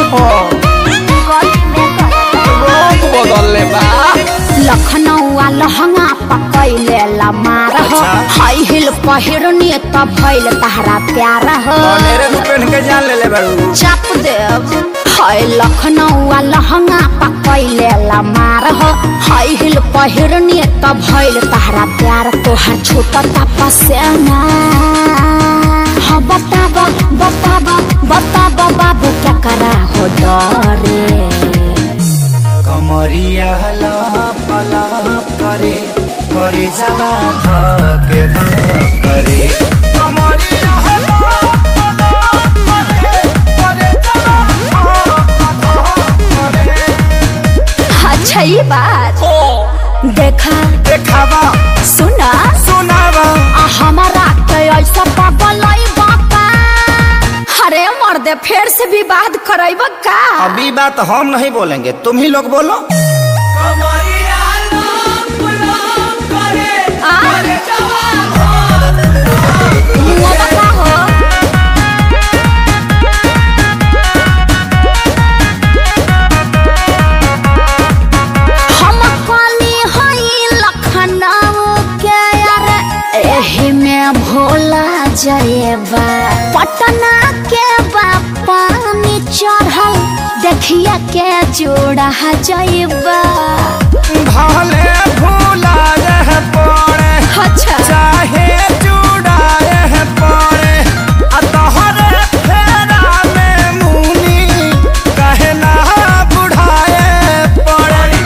रोग बदलले बा लखनऊ लहंगा पकैले ला मार हो अच्छा। हाई हिल पहिरनी त भइल तहरा प्यार हो मेरे को पहन के जान ले ले बड़ू चाप देव हाय लखनऊ लहंगा पकैले ला मार हो हाई हिल पहिरनी त भइल तहरा प्यार तोहर छोटा तपस्या हाँ बताब बताब बताब बाबू क्या करा हो डरे कमरिया लप लप करे करे जवा धके धक करे कमरिया लप लप करे करे जवा धक धक करे अच्छा ये बात देखा देखावा सुना सुनावा आ हमारा के ऐसा पागल बापा अरे मर्दे फिर से विवाद करैब का अभी बात हम नहीं बोलेंगे तुम ही लोग बोलो आ? मुआ बता हो हम काली हई लखनऊ के यार एही में भोला जयबा पटना के पानी चढ़ल देखिया के जोड़ा जयबा भले भूला रह पड़े अच्छा चाहे चुड़ाए पड़े आ तोहरे फेरा में मुनी कहे ना बुढ़ाए पड़े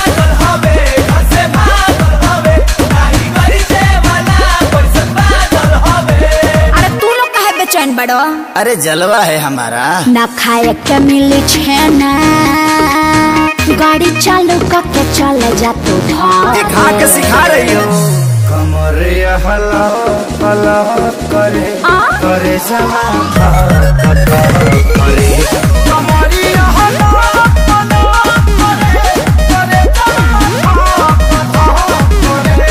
अरे तू लोग काहे बेचैन बड़ो अरे जलवा है हमारा ना खाए के मिली छेना गाड़ी चालू करके चले जा तू दिखा के सिखा रही हो कमरे हला हला करे आ? करे समा करे कमरिया हला हला करे करे समा करे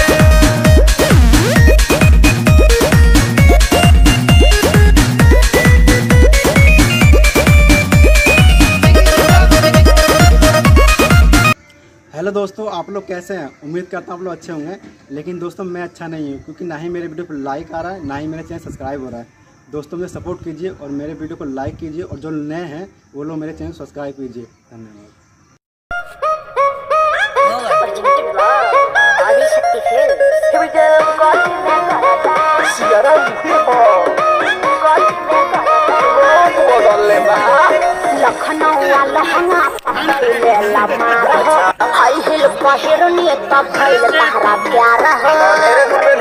हेलो दोस्तों आप लोग कैसे हैं उम्मीद करता हूँ आप लोग अच्छे होंगे लेकिन दोस्तों मैं अच्छा नहीं हूँ क्योंकि ना ही मेरे वीडियो पर लाइक आ रहा है ना ही मेरे चैनल सब्सक्राइब हो रहा है दोस्तों मुझे सपोर्ट कीजिए और मेरे वीडियो को लाइक कीजिए और जो नए हैं वो लोग मेरे चैनल सब्सक्राइब कीजिए धन्यवाद बदलले बा लखनऊ लहंगा पकड़ले ला मार हाई हिल पहिरनी त भइल तहरा प्यार हो